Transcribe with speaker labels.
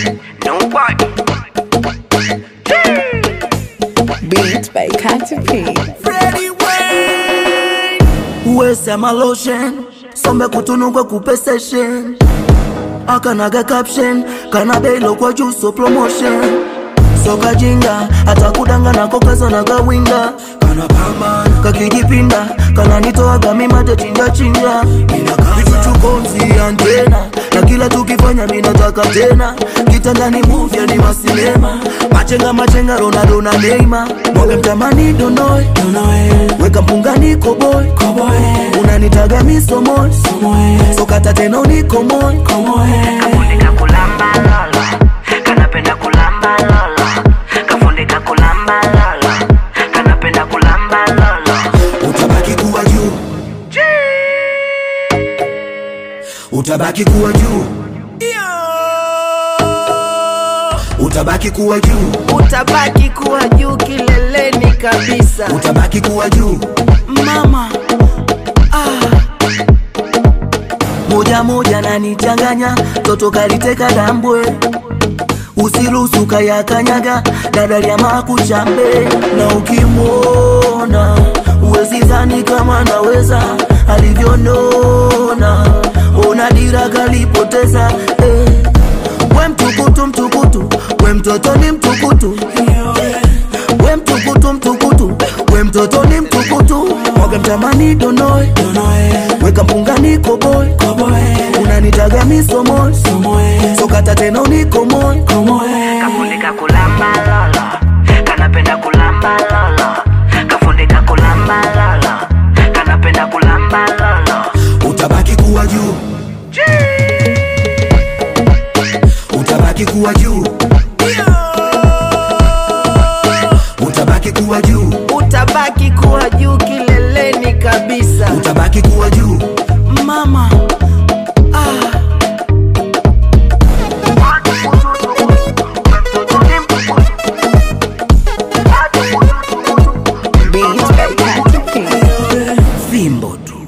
Speaker 1: Nobody.
Speaker 2: Beats by Katy P.
Speaker 3: Freddie Wayne uwesema lotion sombe kutunugwe kupe session akanaga caption kana beilo kwa juu so promotion soka jinga atakudanga nako kazo na gawinga kana pambana kakijipinda kana nitoaga mimate chinja chinja vichuchukonzi antena na kila tukifanya minataka tena kitandani muvya ni masinema machenga machenga ronaldo na neima mwage mtamani donoe weka mpungani koboy unanitaga misomoy sokata tena unikomoy
Speaker 1: Kafundika kulamba lolo. Kanapenda kulamba lolo. Kafundika kulamba lolo. Kanapenda kulamba lolo.
Speaker 3: utabaki kuwa juu utabaki kuwa juu utabaki kuwa juu
Speaker 4: utabaki kuwa juu kileleni kabisa
Speaker 3: utabaki kuwa juu
Speaker 4: mama
Speaker 3: moja moja nanichanganya toto kaliteka dambwe usiruhusu kayakanyaga dadalia makuchambe na ukimwona uwezi dhani kama naweza alivyonona ona dira kalipoteza eh. we mtukutu mtukutu we mtoto ni mtukutu we mtukutu mtukutu we mtoto ni mtukutu mwaga mtamani donoe weka mpungani koboy unanitaga misomoy sokata tena unikomoy
Speaker 1: Kafundika kulamba lolo. Kanapenda kulamba lolo. Kafundika kulamba lolo. Kanapenda kulamba lolo.
Speaker 3: utabaki kuwa juu utabaki kuwa juu utabaki kuwa juu
Speaker 4: utabaki kuwa juu kileleni kabisa
Speaker 3: utabaki kuwa juu
Speaker 4: mama
Speaker 2: Beats by Katy P.
Speaker 3: fimbo tu